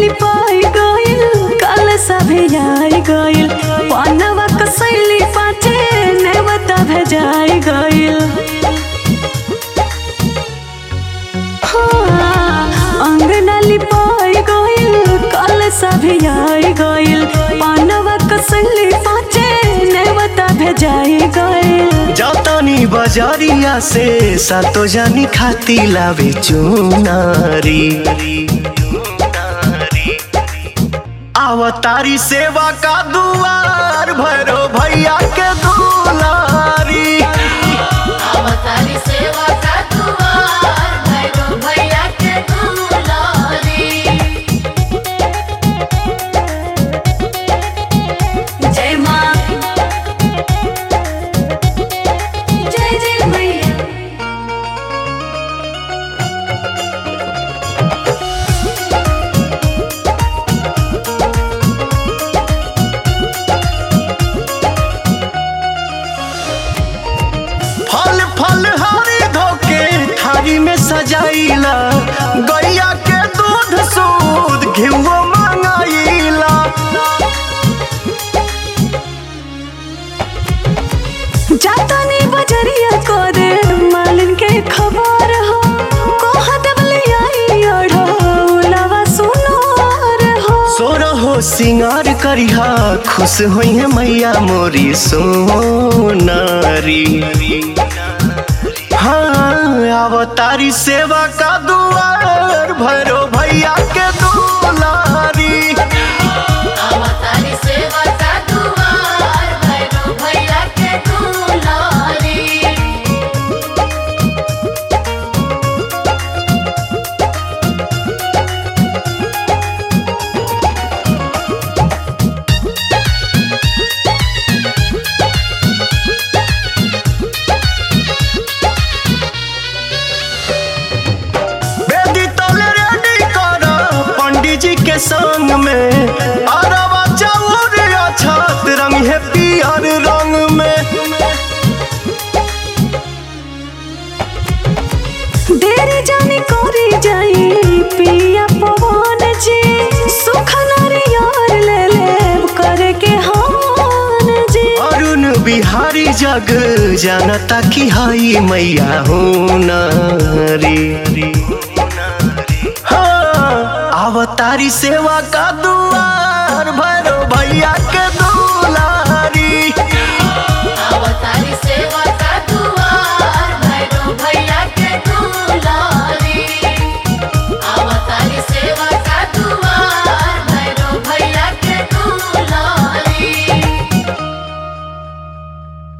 लिपाई गइल कल सभे आई गइल पनवा कसैली पाचे नेवता भेजाई गइल हाँ, अंगना लिपाई गइल कल सभे आई गइल पनवा कसैली पाचे नेवता भेजाई गइल जतनी बजरिया से सातो जानी खाती लावे चुनारी आवतारी सेवा का दुआर भैरो भैया के दुलारी अवतारी सेवा का दुआर भैरो भैया के दुलारी जय माँ जय जय मैया फल फल हरी धोके थारी में सजाइला गैया के दूध सूद घिवो मंगाइला जातानी बजरिया को दे मालिन के खबर हो कोहा दबले आई ओढ़ो उलावा सुनोर हो सोरो हो सिंगार करिहा खुश होई है मैया मोरी सोनारी हाँ अवतारी सेवा का दुआर भैरो भैया के दुलारी अवतारी सेवा का दुआर भैरो भैया के दुलारी बेदी तले रेडी कर पंडित जी के संग में अरवा चाउर छत रंग है पियर रंग में देरी जानी कोरी जाई पिया पवन जी सुख नारियर ले ले करे के हान जी अरुण बिहारी जग जानता कि हई मैया हुनारी हाँ अवतारी सेवा का दुआर भैरो भैया के दुआर